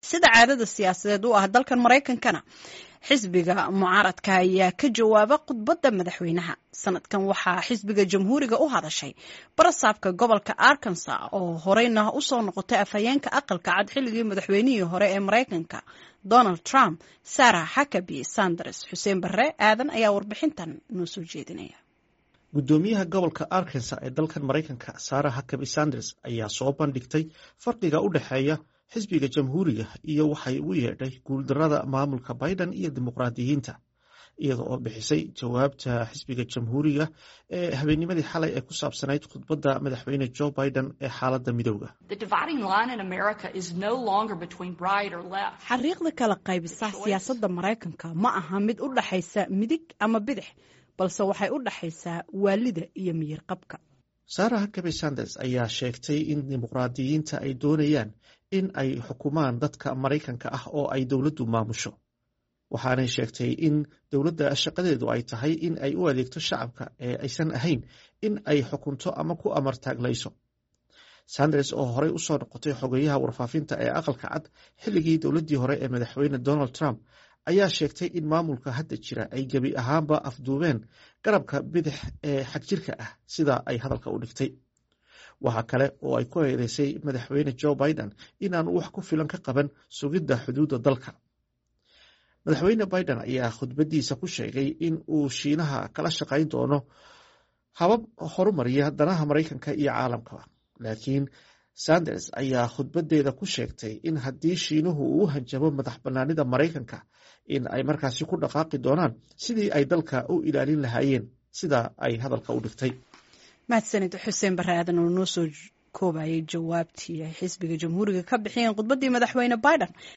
sida caadada siyaasadeed u ah dalkan maraykankana xisbiga mucaaradka ayaa ka jawaaba khudbadda madaxweynaha sanadkan waxaa xisbiga jamhuuriga u hadashay barasaabka gobolka arkansa oo horeyna usoo noqotay afhayeenka aqalka cad xilligii madaxweynihii hore ee maraykanka donald trump sarah hakabi sanders xuseen barre aadan ayaa warbixintan noo soo jeedinaya guddoomiyaha gobolka arkansa ee dalkan maraykanka sarah hakabi sanders ayaa soo bandhigtay farqiga u dhexeeya xisbiga jamhuuriga iyo waxay ugu yeedhay guuldarada maamulka biden iyo dimuqraadiyiinta iyada oo bixisay jawaabta xisbiga jamhuuriga ee habeennimadii xalay ee ku saabsanayd khudbadda madaxweyne joe biden ee xaaladda midowda xariiqda kala qaybisa siyaasadda maraykanka ma aha mid u dhaxaysa midig ama bidix balse waxay u dhaxaysaa waalida iyo miyir qabka sarah hakabi sanders ayaa sheegtay in dimuqraadiyiinta ay doonayaan in ay xukumaan dadka maraykanka ah oo ay dowladdu maamusho waxaanay sheegtay in dowladda shaqadeedu ay tahay in ay u adeegto shacabka ee aysan ahayn in ay xukunto ama ku amartaaglayso sanders oo horey usoo noqotay xogeyaha warfaafinta ee aqalka cad xilligii dowladdii hore ee madaxweyne donald trump ayaa sheegtay in maamulka hadda jira ay gebi ahaanba afduubeen garabka bidix ee xagjirka ah sida ay hadalka u dhigtay waxa kale oo ay ku eedeysay madaxweyne joe biden inaanu wax ku filan ka qaban sugidda xuduudda dalka madaxweyne biden ayaa khudbaddiisa ku sheegay in uu shiinaha kala shaqayn doono habab horumariya danaha maraykanka iyo caalamka laakiin sanders ayaa khudbaddeeda ku sheegtay in haddii shiinuhu uu hanjabo madax bannaanida maraykanka in ay markaasi ku dhaqaaqi doonaan sidii ay dalka u ilaalin lahaayeen sida ay hadalka u dhigtay mahadsanid xuseen bare aadan oo noo soo koobayay jawaabtii ay xisbiga jamhuuriga ka bixiyeen khudbaddii madaxweyne biden